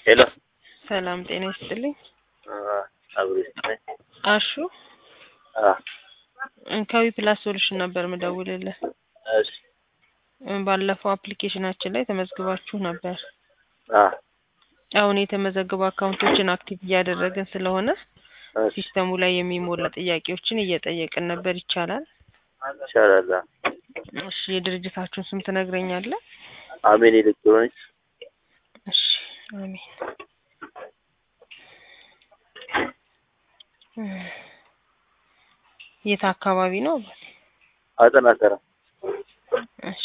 ሄሎ ሰላም ጤና ይስጥልኝ። አብሮ ይስጥልኝ። አሹ አ ከዊ ፕላስ ሶሉሽን ነበር ምደውልልህ። እሺ ባለፈው አፕሊኬሽናችን ላይ ተመዝግባችሁ ነበር። አ አሁን የተመዘገቡ አካውንቶችን አክቲቭ እያደረግን ስለሆነ እሺ ሲስተሙ ላይ የሚሞላ ጥያቄዎችን እየጠየቅን ነበር። ይቻላል? ይቻላል። አ እሺ የድርጅታችሁን ስም ትነግረኛለህ? አሜን ኤሌክትሮኒክስ እሺ አሜን። የት አካባቢ ነው? አጠና ተራ እሺ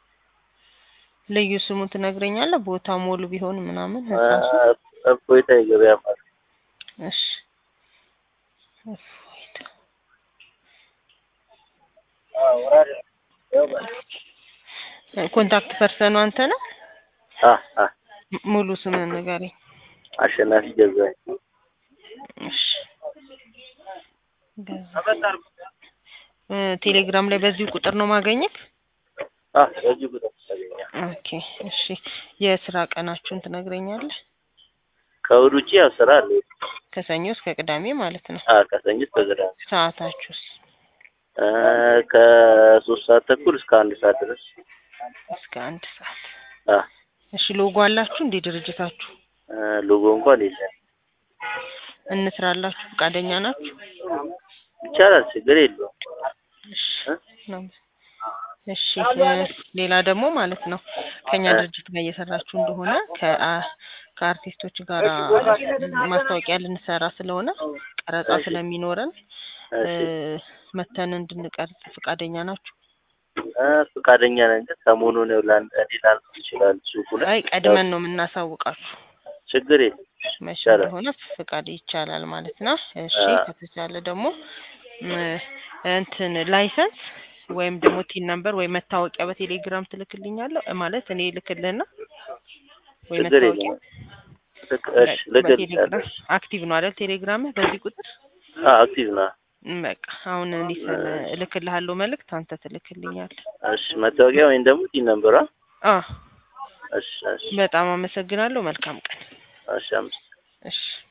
ልዩ ስሙን ትነግረኛለህ? ቦታ ሞሉ ቢሆን ምናምን አ ህንጻ ስም? እፎይታ የገበያ ማዕከል እሺ እፎይታ። ኮንታክት ፐርሰኑ አንተ ነህ? አ አ ም- ሙሉ ስምህን ንገረኝ። አሸናፊ ገዛኝ እሺ ገዛ እ ቴሌግራም ላይ በዚሁ ቁጥር ነው ማገኘት? አ በዚህ ቁጥር ታገኛለህ። ኦኬ እሺ የስራ ቀናችሁን ትነግረኛለህ? ከእሑድ ውጪ ያው ስራ አለ። ከሰኞ እስከ ቅዳሜ ማለት ነው። አ ከሰኞ እስከ ቅዳሜ ሰዓታችሁስ? እ ከሶስት ሰዓት ተኩል እስከ አንድ ሰዓት ድረስ እስከ አንድ ሰዓት። አ እሺ ሎጎ አላችሁ እንዴ ድርጅታችሁ? እ ሎጎ እንኳን የለም። እንስራላችሁ ፈቃደኛ ናችሁ? ይቻላል፣ ችግር የለውም። እሺ እ? ነው። እሺ እ ሌላ ደግሞ ማለት ነው ከኛ እ? ድርጅት ጋር እየሰራችሁ እንደሆነ ከአ ከአርቲስቶች ጋር ማስታወቂያ ልንሰራ ስለሆነ ቀረጻ እሺ። ስለሚኖረን እ እሺ መተን እንድንቀርጽ ፈቃደኛ ናችሁ? እ ፈቃደኛ ነን፣ ግን ሰሞኑን ያው ላን ሌላ ይችላል ሱቁ ላይ አይ ቀድመን ነው የምናሳውቃችሁ ችግር የለም። መቼ ይቻላል። እንደሆነ ፍቃድ ይቻላል ማለት ነው። እሺ አ ከተቻለ ደግሞ ም እንትን ላይሰንስ ወይም ደግሞ ቲን ነምበር ወይ መታወቂያ በቴሌግራም ትልክልኛለህ ማለት እኔ ልክልህና ወይ ችግር መታወቂያ የለም። ልክ እሺ ልክልሻለሁ። በቴሌግራም አክቲቭ ነው አይደል? ቴሌግራምህ በዚህ ቁጥር አ አክቲቭ ነው። ም በቃ አሁን እንዲህ ስል እልክልሃለሁ መልእክት አንተ ትልክልኛለህ። እሺ መታወቂያ ወይም ደግሞ ቲን ነምበሯ አ እሺ እሺ በጣም አመሰግናለሁ። መልካም ቀን። እሺ አምስት እሺ